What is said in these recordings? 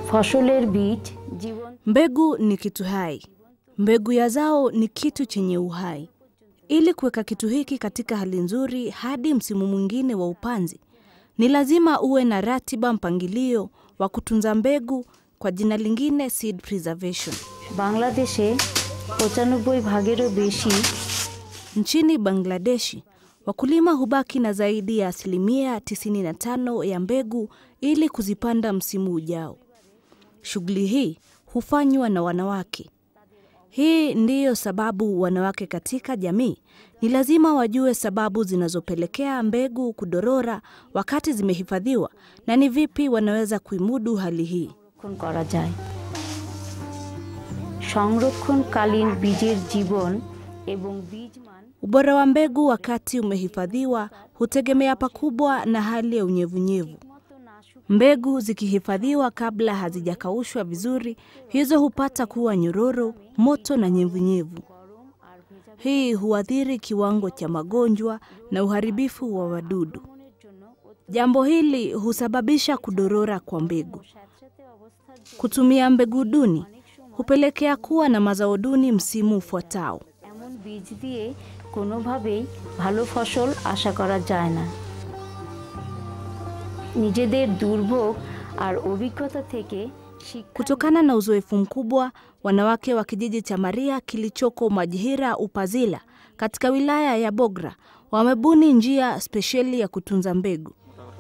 ফসলের বীজ জীবন Mbegu ni kitu hai. Mbegu ya zao ni kitu chenye uhai. Ili kuweka kitu hiki katika hali nzuri hadi msimu mwingine wa upanzi, ni lazima uwe na ratiba, mpangilio wa kutunza mbegu, kwa jina lingine seed preservation. বাংলাদেশে পঁচানব্বই ভাগেরও বেশি Nchini Bangladeshi, wakulima hubaki na zaidi ya asilimia 95 ya mbegu ili kuzipanda msimu ujao. Shughuli hii hufanywa na wanawake. Hii ndiyo sababu wanawake katika jamii ni lazima wajue sababu zinazopelekea mbegu kudorora wakati zimehifadhiwa na ni vipi wanaweza kuimudu hali hii. সংরক্ষণ করা যায় সংরক্ষণকালীন বীজের জীবন এবং বীজ মান Ubora wa mbegu wakati umehifadhiwa hutegemea pakubwa na hali ya unyevunyevu. Mbegu zikihifadhiwa kabla hazijakaushwa vizuri, hizo hupata kuwa nyororo, moto na nyevunyevu. Hii huathiri kiwango cha magonjwa na uharibifu wa wadudu. Jambo hili husababisha kudorora kwa mbegu. Kutumia mbegu duni hupelekea kuwa na mazao duni msimu ufuatao. এমন বীজ দিয়ে কোনোভাবেই ভালো ফসল আশা করা যায় না নিজেদের দুর্ভোগ আর অভিজ্ঞতা থেকে শিক্ষা Kutokana na uzoefu mkubwa, wanawake wa kijiji cha Maria kilichoko Majihira Upazila katika wilaya ya Bogra wamebuni njia spesheli ya kutunza mbegu.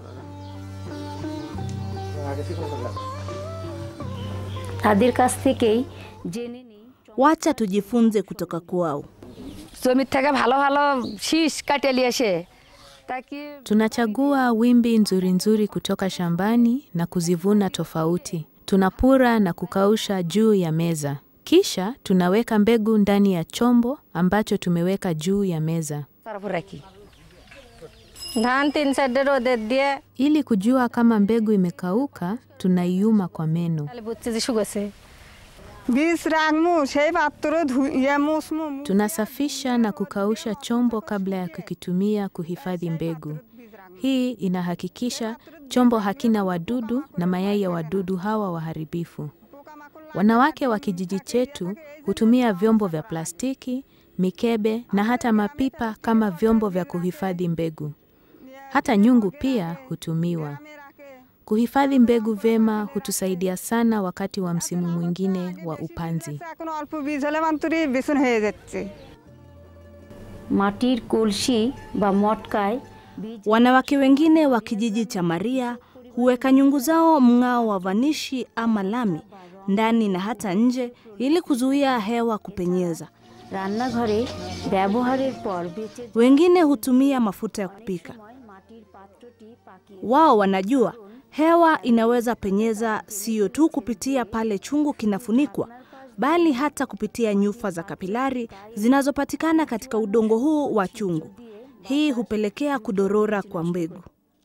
তাদের কাছ থেকেই জেনে নিই Wacha tujifunze kutoka kwao. জমির থেকে ভালো ভালো শীষ কাটে নিয়ে এসে তা কি Tunachagua wimbi nzuri nzuri kutoka shambani na kuzivuna tofauti. Tunapura na kukausha juu ya meza. Kisha tunaweka mbegu ndani ya chombo ambacho tumeweka juu ya meza. তারপর রাখি ধান তিন সাইডে রোদে দিয়ে Ili kujua kama mbegu imekauka, tunaiuma kwa meno. তাহলে বুঝছে যে শুকোছে বীজ রাখমু সেই পাত্র ধুইয়া মুসমু Tunasafisha na kukausha chombo kabla ya kukitumia kuhifadhi mbegu. Hii inahakikisha chombo hakina wadudu na mayai ya wadudu hawa waharibifu. Wanawake wa kijiji chetu hutumia vyombo vya plastiki, mikebe na hata mapipa kama vyombo vya kuhifadhi mbegu. Hata nyungu pia hutumiwa. Kuhifadhi mbegu vyema hutusaidia sana wakati wa msimu mwingine wa upanzi. এখন অল্প বীজ হলে মাত্রই বেসন হয়ে যাচ্ছে মাটির কলসি বা মটকায় বীজ Wanawake wengine wa kijiji cha Maria huweka nyungu zao mng'ao wa vanishi ama lami ndani na hata nje ili kuzuia hewa kupenyeza. রান্নাঘরে ব্যবহারের পর বেঁচে Wengine hutumia mafuta ya kupika. সময় মাটির পাত্রটি পাকিয়ে Wao wanajua hewa inaweza penyeza sio tu kupitia pale chungu kinafunikwa, bali hata kupitia nyufa za kapilari zinazopatikana katika udongo huu wa chungu. Hii hupelekea kudorora kwa mbegu.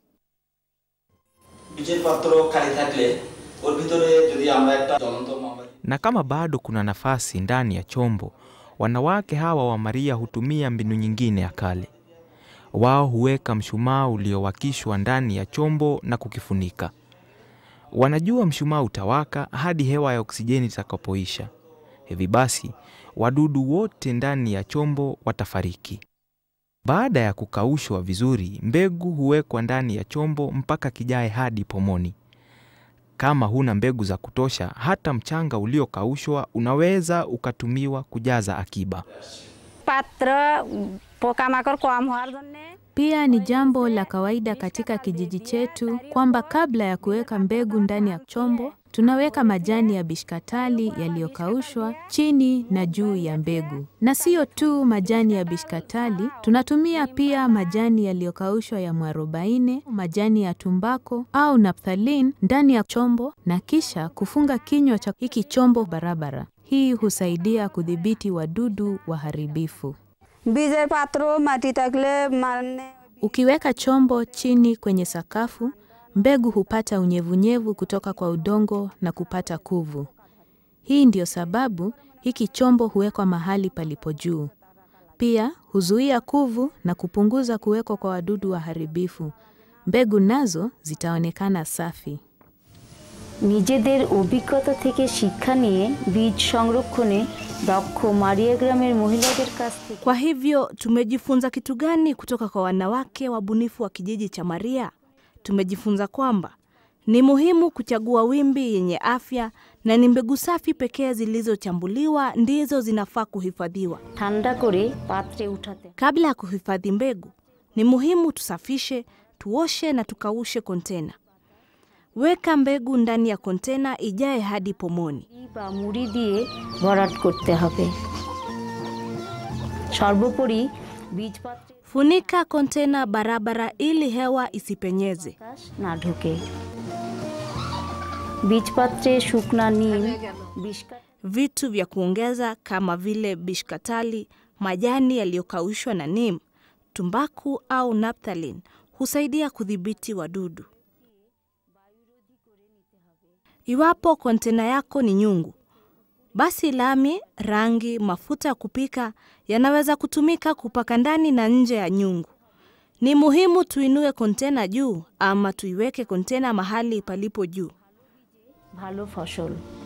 বীজের পাত্র খালি থাকলে ওর ভিতরে যদি আমরা একটা জ্বলন্ত মোমবাতি Na kama bado kuna nafasi ndani ya chombo, wanawake hawa wa Maria hutumia mbinu nyingine ya kale. Wao huweka mshumaa uliowakishwa ndani ya chombo na kukifunika. Wanajua mshumaa utawaka hadi hewa ya oksijeni itakapoisha. Hivi basi, wadudu wote ndani ya chombo watafariki. Baada ya kukaushwa vizuri, mbegu huwekwa ndani ya chombo mpaka kijae hadi pomoni. Kama huna mbegu za kutosha, hata mchanga uliokaushwa unaweza ukatumiwa kujaza akiba. পাত্র পোকামাকড় কম হওয়ার জন্যে Pia ni jambo la kawaida katika kijiji chetu kwamba kabla ya kuweka mbegu ndani ya chombo, tunaweka majani ya bishkatali yaliyokaushwa chini na juu ya mbegu. Na sio tu majani ya bishkatali, tunatumia pia majani yaliyokaushwa ya mwarobaine, majani ya tumbako au naphthalin ndani ya chombo na kisha kufunga kinywa cha hiki chombo barabara. Hii husaidia kudhibiti wadudu waharibifu. বীজের পাত্র মাটি থাকলে মানে Ukiweka chombo chini kwenye sakafu, mbegu hupata unyevunyevu kutoka kwa udongo na kupata kuvu. Hii ndiyo sababu hiki chombo huwekwa mahali palipo juu. Pia huzuia kuvu na kupunguza kuwekwa kwa wadudu waharibifu. Mbegu nazo zitaonekana safi. নিজেদের অভিজ্ঞতা থেকে শিক্ষা নিয়ে বীজ সংরক্ষণে দক্ষ মারিয়া গ্রামের মহিলাদের কাছ থেকে Kwa hivyo tumejifunza kitu gani kutoka kwa wanawake wabunifu wa kijiji cha Maria? Tumejifunza kwamba ni muhimu kuchagua wimbi yenye afya na ni mbegu safi pekee zilizochambuliwa ndizo zinafaa kuhifadhiwa. ঠান্ডা করে পাত্রে উঠাতে Kabla ya kuhifadhi mbegu, ni muhimu tusafishe, tuoshe na tukaushe kontena. Weka mbegu ndani ya kontena ijae hadi pomoni. বা মুড়ি দিয়ে ভরাট করতে হবে সর্বোপরি বীজ পাত্রে Funika kontena barabara ili hewa isipenyeze. বাতাস না ঢোকে বীজ পাত্রে শুকনা নিম বিষ কাঠ- Vitu vya kuongeza kama vile bishkatali, majani yaliyokaushwa na neem, tumbaku au naphthalene husaidia kudhibiti wadudu. Iwapo kontena yako ni nyungu, basi lami, rangi, mafuta ya kupika yanaweza kutumika kupaka ndani na nje ya nyungu. Ni muhimu tuinue kontena juu ama tuiweke kontena mahali palipo juu. ভালো ফসল